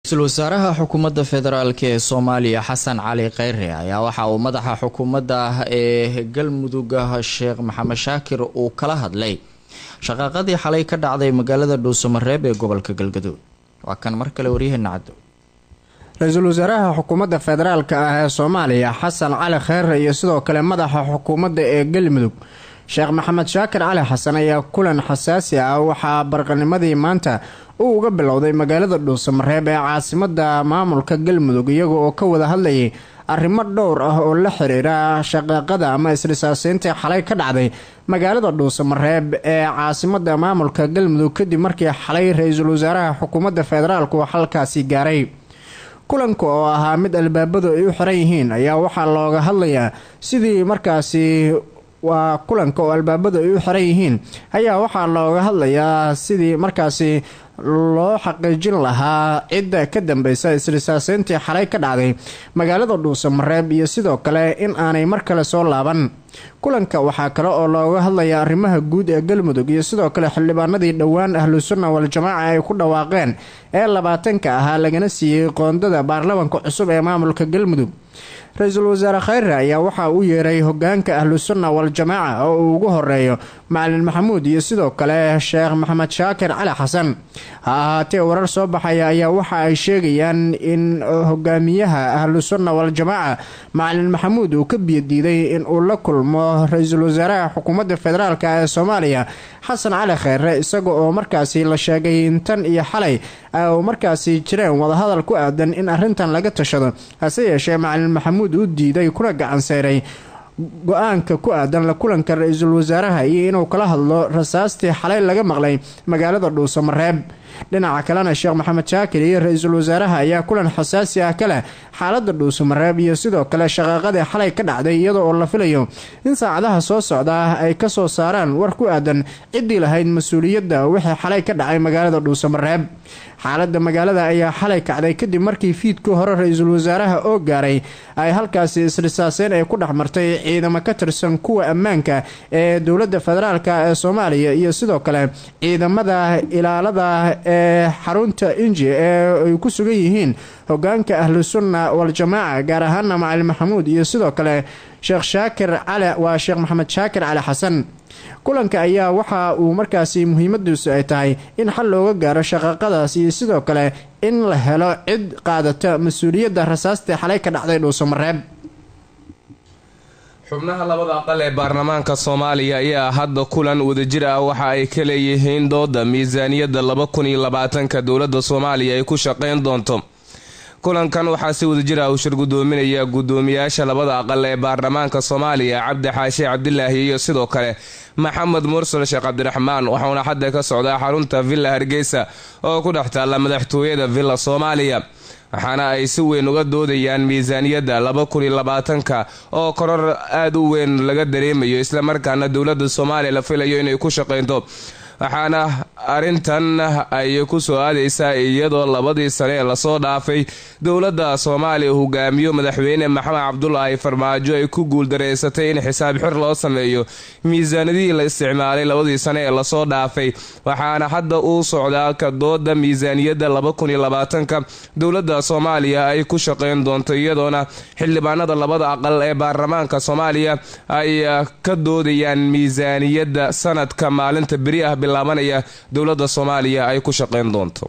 ra-iisul wasaaraha xukuumadda federaalk ee soomaaliya xasan cali kheyre ayaa waxa uu madaxa xukuumadda ee galmudug sheekh maxamed shaakir uu kala hadlay shaqaaqadii xalay ka dhacday magaalada dhuusamareeb ee gobolka galgaduud waa kan mar kale waryaheena caddo ra-iisul wasaaraha xukuumadda federaalka ah ee soomaaliya xasan cali kheyre iyo sidoo kale madaxa xukuumadda ee galmudug sheekh maxamed shaakir cali xasan ayaa kulan xasaasi ah waxaa barqanimadii maanta uu uga bilowday magaalada dhuusamareeb ee caasimada maamulka galmudug iyaga oo ka wada hadlayay arrimo dhowr ah oo la xiriira shaqaaqada ama isrisaaseyntii xalay ka dhacday magaalada dhuusamareeb ee caasimada maamulka galmudug kadib markii xalay ra-iisul wasaaraha xukuumadda federaalk uu halkaasi gaaray kulanka oo ahaa mid albaabadu ay u xiran yihiin ayaa waxaa looga hadlayaa sidii markaasi waa kulanka oo albaabadu ay u xiran yihiin ayaa waxaa looga hadlayaa sidii markaasi loo xaqiijin lahaa cidda ka dambeysa isrisaaseyntii xalay ka dhacday magaalada dhuusamareeb iyo sidoo kale in aanay mar kale soo laaban kulanka waxaa kale oo looga hadlaya arrimaha guud ee galmudug iyo sidoo kale xildhibaanadii dhowaan ahlu sunna wal-jamaaca ay ku dhawaaqeen ee labaatanka ahaa lagana siiyey qoondada baarlamanka cusub ee maamulka galmudug ra-iisul wasaare kheyre ayaa waxaa u yeeray hogaanka ahlu sunna wal-jamaaca oo uu ugu horeeyo macalin maxamuud iyo sidoo kale sheekh maxamed shaakir cali xasan ha ahaatee warar soo baxaya ayaa waxa ay sheegayaan in hogaamiyaha ahlu sunna wal-jamaaca macalin maxamuud uu ka biyadiiday in uu la kulmo ra-iisul wasaaraha xukuumadda federaalk ee soomaaliya xasan cali kheyre isaga oo markaasi la sheegay in tan iyo xalay u markaasi jireen wadahadal ku aadan in arrintan laga tashado hase yeeshee macalin maxamuud uu diiday kuna gacanseeray go-aanka ku aadan la kulanka ra-iisul wasaaraha iyo inuu kala hadlo rasaastii xalay laga maqlay magaalada dhuusamareeb dhinaca kalena sheekh maxamed shaakir iyo ra-iisul wasaaraha ayaa kulan xasaasi ah ka leh xaalada dhuusamareeb iyo sidoo kale shaqaaqadii xalay ka dhacday iyada oo la filayo in saacadaha soo socda ay kasoo saaraan war ku aadan ciddii lahayd mas-uuliyadda wixii xalay ka dhacay magaalada dhuusamareeb xaalada magaalada ayaa xalay kacday kadib markii fiidkii hore ra-iisul wasaaraha oo gaaray ay halkaasi isrisaaseyn ay ku dhex martay ciidamo ka tirsan kuwa ammaanka ee dowladda federaalk ee soomaaliya iyo sidoo kale ciidamada ilaalada ee xarunta inji ee ay ku sugan yihiin hogaanka ahlu sunna wal-jamaaca gaar ahaana macalin maxamuud iyo sidoo kale sheekh shaakir cali waa sheekh maxamed shaakir cali xasan kulanka ayaa waxa uu markaasi muhiimadiisu ay tahay in xal looga gaaro shaqaaqadaas iyo sidoo kale in la helo cid qaadata mas-uuliyadda rasaastii xalay ka dhacday dhuusamareeb xubnaha labada aqal ee baarlamaanka soomaaliya ayaa hadda kulan wadajir ah waxa ay ka leeyihiin dooda miisaaniyadda laba kun iyo labaatanka dowladda soomaaliya ay ku shaqayn doonto kulankan waxaa si wadajir ah uu shir gudoominaya guddoomiyaasha labada aqal ee baarlamaanka soomaaliya cabdi xaashi cabdilaahi iyo sidoo kale maxamed mursal sheekh cabdiraxmaan waxauna xadda ka socdaa xarunta villa hargeysa oo ku dhex taalla madaxtooyada villa soomaaliya waxaana ay si weyn uga doodayaan miisaaniyadda laba kun iyo labaatanka oo koror aada u weyn laga dareemayo islamarkaana dowladda soomaaliya la filayo inay ku shaqaynto waxaana arrintan ay ku soo aadaysaa iyadoo labadii sane ee lasoo dhaafay dowladda soomaaliya hogaamiyo madaxweyne maxamed cabdulaahi farmaajo ay ku guuldareysatay in xisaab xir loo sameeyo miisaanadihii la isticmaalay labadii sane ee lasoo dhaafay waxaana hadda uu socdaa ka dooda miisaaniyadda laba kun iyo labaatanka dowladda soomaaliya ay ku shaqayn doonto iyadoona xildhibaanada labada aqal ee baarlamaanka soomaaliya ay ka doodayaan miisaaniyadda sanadka maalinta beri ah bilaabanaya dowladda soomaaliya ay ku shaqayn doonto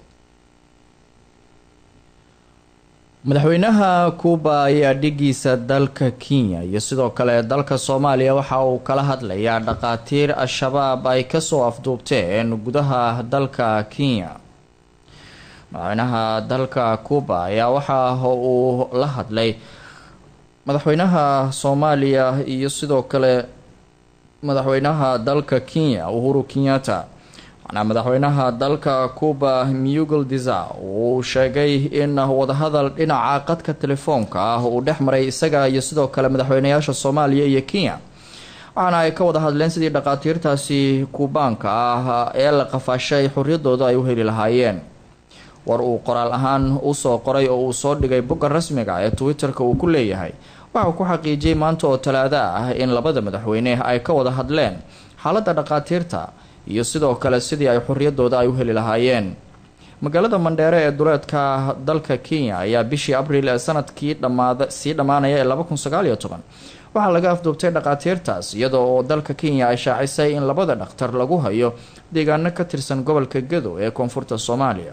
madaxweynaha kuuba ayaa dhigiisa dalka kenya iyo sidoo kale dalka soomaaliya waxa uu kala hadlayaa dhaqaatiir al-shabaab ay kasoo afduubteen gudaha dalka kenya madaxweynaha dalka kuuba ayaa waxa uu la hadlay madaxweynaha soomaaliya iyo sidoo kale madaxweynaha dalka kenya uhuru kenyatta waxaana madaxweynaha dalka cuba mugel diza uu sheegay in wadahadal dhinaca qadka telefoonka ah uu dhex maray isaga iyo sidoo kale madaxweynayaasha soomaaliya iyo kenya waxaana ay ka wada hadleen sidii dhaqaatiirtaasi kuubaanka ah ee la qafaashay xoriyadooda ay u heli lahaayeen war uu qoraal ahaan usoo qoray oo uu soo dhigay bogga rasmiga ee twitter-ka uu ku leeyahay waxauu ku xaqiijiyey maanta oo talaado ah in labada madaxweyne ay ka wada hadleen xaaladda dhaqaatiirta iyo sidoo kale sidii ay xoriyadooda ay u heli lahaayeen magaalada mandheere ee duleedka dalka kenya ayaa bishii abriil ee sanadkii dhamaada sii dhammaanaya ee laba kun sagaal iyo toban waxaa laga afduubtay dhakhaatiirtaas iyadoo oo dalka kenya ay shaacisay in labada dhakhtar lagu hayo deegaano ka tirsan gobolka gado ee koonfurta soomaaliya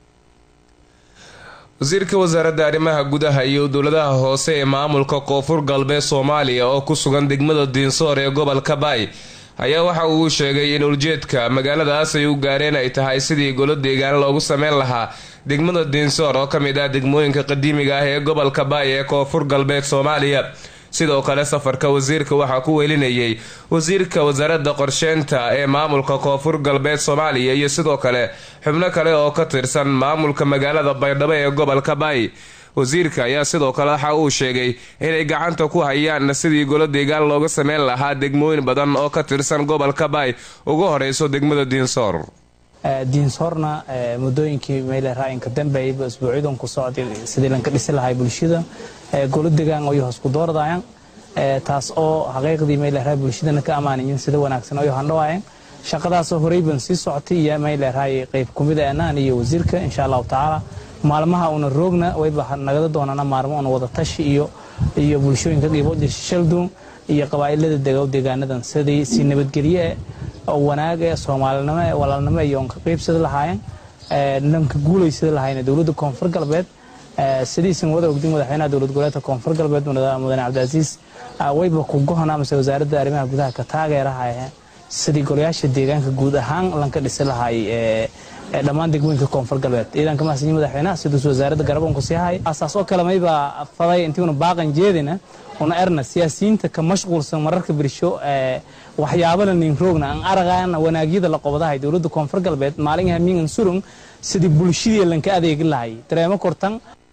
wasiirka wasaaradda arrimaha gudaha iyo dowladaha hoose ee maamulka koonfur galbeed soomaaliya oo ku sugan degmada diinsoor ee gobolka baay ayaa waxa uu sheegay in ujeedka magaaladaas ay u gaareen ay tahay sidii golo deegaan loogu sameyn lahaa degmada diinsoor oo ka mid ah degmooyinka qadiimiga ah ee gobolka baay ee koonfur galbeed soomaaliya sidoo kale safarka wasiirka waxaa ku welinayay wasiirka wasaaradda qorsheynta ee maamulka koonfur galbeed soomaaliya iyo sidoo kale xubno kale oo ka tirsan maamulka magaalada baydhabo ee gobolka baay wasiirka ayaa sidoo kale waxa uu sheegay inay gacanta ku hayaan sidii golo deegaan looga sameyn lahaa degmooyin badan oo ka tirsan gobolka baay ugu horeyso degmada diinsoor diinsoorna muddooyinkii meyle raayinka dambeeyaba isbuucyadan ku socday sidii lanka dhisi lahay bulshada golo degaan oyo hoos ku doordayaan taas oo xaqiiqdii meyle raay bulshadana ka amaanayin sida wanaagsan oyo handhawaayeen shaqadaasoo horeyban sii socotay iyo meyle raay qayb kumid aanaan iyo wasiirka insha allahu tacaala maalmaha una roogna wayba nagada doonana maalmo una wada tashi iyo iyo bulshooyinka qiiboodii shalduun iyo qabaa'ilada degow deegaanadan sidii si nabadgelye oo wanaag ee soomaalinimo ee walaalnimo iyo onka qaybsada lahaayeen nanka guulaysada lahaayeen dowladda koonfur galbeed sidiisan wada ogdin madaxweynaha dowlad goboleedka koonfur galbeed mudane cabdicaziis wayba ku gohon amase wasaaradda arrimaha gudaha ka taageeraha sidii golayaasha deegaanka guud ahaan lanka dhisi lahaay dhammaan degmooyinka koonfur galbeed ciidanka mahadsanyi madaxweynaha siduus wasaaradda garaboonku sii hay asaas oo kale mayba faday intiuna baaqan jeedina una erna siyaasiyiinta ka mashquulsan mararka birsho waxyaabana nin roogna aan aragaana wanaagyada la qobadahay dowladda koonfur galbeed maalin hamiingan surung sidii bulshadii lanka adeegi lahay dareemo kortan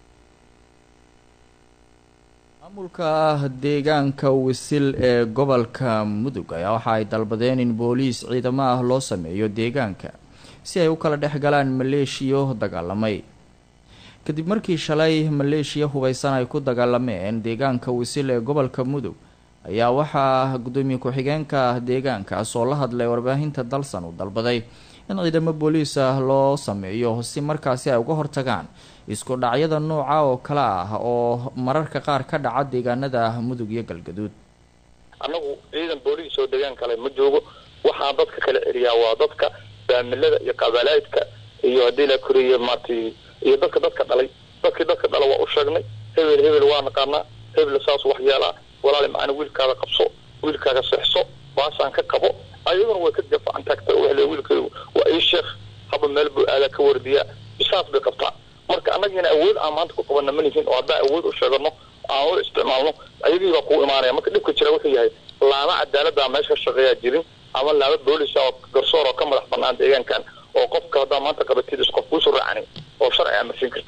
maamulka deegaanka wisil ee gobolka mudug ayaa waxa ay dalbadeen in booliis ciidamo ah loo sameeyo deegaanka si ay u kala dhex galaan maleeshiyo dagaalamay kadib markii shalay maleeshiya hubeysan ay ku dagaalameen deegaanka wisil ee gobolka mudug ayaa waxaa gudoomiye ku-xigeenka deegaankaas oo la hadlay warbaahinta dalsan uu dalbaday in ciidamo booliis ah loo sameeyo si markaasi ay uga hortagaan isku dhacyada nooca oo kale ah oo mararka qaar ka dhaca deegaanada mudug iyo galgaduud annagu ciidan booliis oo deegaan kale ma joogo waxaa dadka kala celiyaa waa dadka faamilada iyo qabaalaydka iyo haddii la koriye maartay iyo dadka dadka dhalay dadkii dadka dhala waa u sheegnay hebel hebel waa naqaanaa hebel saas wax yeelaa walaali macana wiilkaada qabso wiilkaaga seexso baasaan ka qabo ayaduna way ka gafacan taagta wale wiilkaygu waa ii sheekh haba meel buu aadaa ka wardiyaa bisaas bay qabtaa marka annagiina awood aan maanta ku qabana ma lihin oo haddaan awood u sheegano aan u isticmaalno ayagii baa kugu imaanaya marka dhibka jira wuxuu yahay laama cadaalada meesha ka shaqeeyaa jirin ama laama boolisa oo garsoor oo ka madax banaan deegaankan oo qofka haddaa maanta qabatid is qof kuusoo raacani oo sharci amarsin karta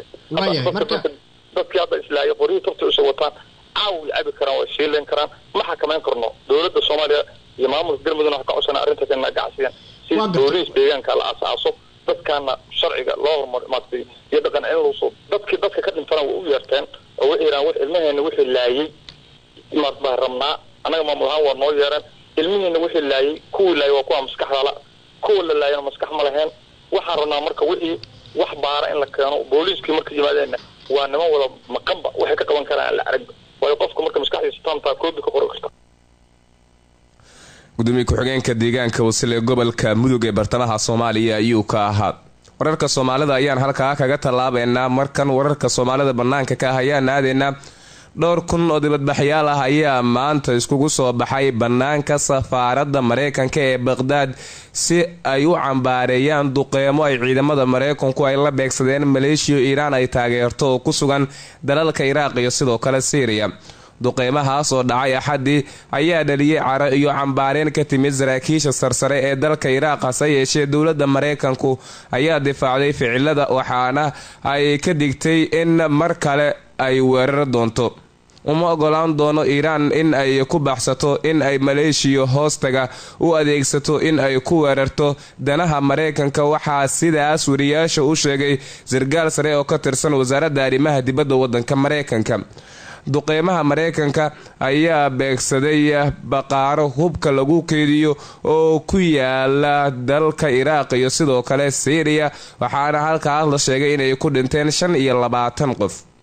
dadkii hadda islaayo qoryihii tafta usoo wataan caaw way cabi karaan way shiilayn karaan ma xakamayn karno dowladda soomaaliya iyo maamulka galmudugna waxa ka codsanaa arrintaas inaa gacsiyan si booliis deegaanka la aasaaso dadkaana sharciga loo horumar maartay iyo dhaqan cilmusu dadkii dadka ka dhintana way u yeerteen oo waxay yidhahan wax ilmaheena wixii laayay maart baa rabnaa annaga maamul ahaan waa noo yeereen ilmihiina wixii laayay kuwii laayay waa kuwa maskaxdala kuwa la laayana maskax ma laheen waxaan rabnaa marka wixii wax baara in la keeno booliiskii marka yimaadeenna waa niman wada maqanba waxay ka qaban karaan aan la aragba waayo qofka marka maskaxdiisa taamtaa koobi ka qori karta gudoomiye ku-xigeenka deegaanka wasil ee gobolka mudug ee bartamaha soomaaliya ayuu ka ahaa wararka soomaalida ayaan halkaa kaga tallaabeynaa markan wararka soomaalida bannaanka ka ah ayaan aadeynaa dhowr kun oo dibadbaxyaal ah ayaa maanta iskugu soo baxay bannaanka safaaradda mareykanka ee baqhdaad si ay u cambaareeyaan duqeymo ay ciidamada mareykanku ay la beegsadeen maleeshiya iiraan ay taageerto oo ku sugan dalalka iraaq iyo sidoo kale syriya duqeymahaas oo dhacay axaddii ayaa dhaliyey caro iyo cambaareen ka timid saraakiisha sarsare ee dalka iraaq hase yeeshee dowladda mareykanku ayaa difaacday ficilada waxaana ay ka digtay in mar kale ay weerar doonto uma ogolaan doono iiraan in ay ku baxsato in ay maleeshiya hoostaga u adeegsato in ay ku weerarto danaha mareykanka waxaa sidaas wariyaasha u sheegay sargaal sare oo ka tirsan wasaaradda arrimaha dibadda wadanka mareykanka duqeymaha mareykanka ayaa beegsaday baqaaro hubka lagu keediyo oo ku yaala dalka iraaq iyo sidoo kale syriya waxaana halkaas la sheegay inay ku dhinteen shan iyo labaatan qof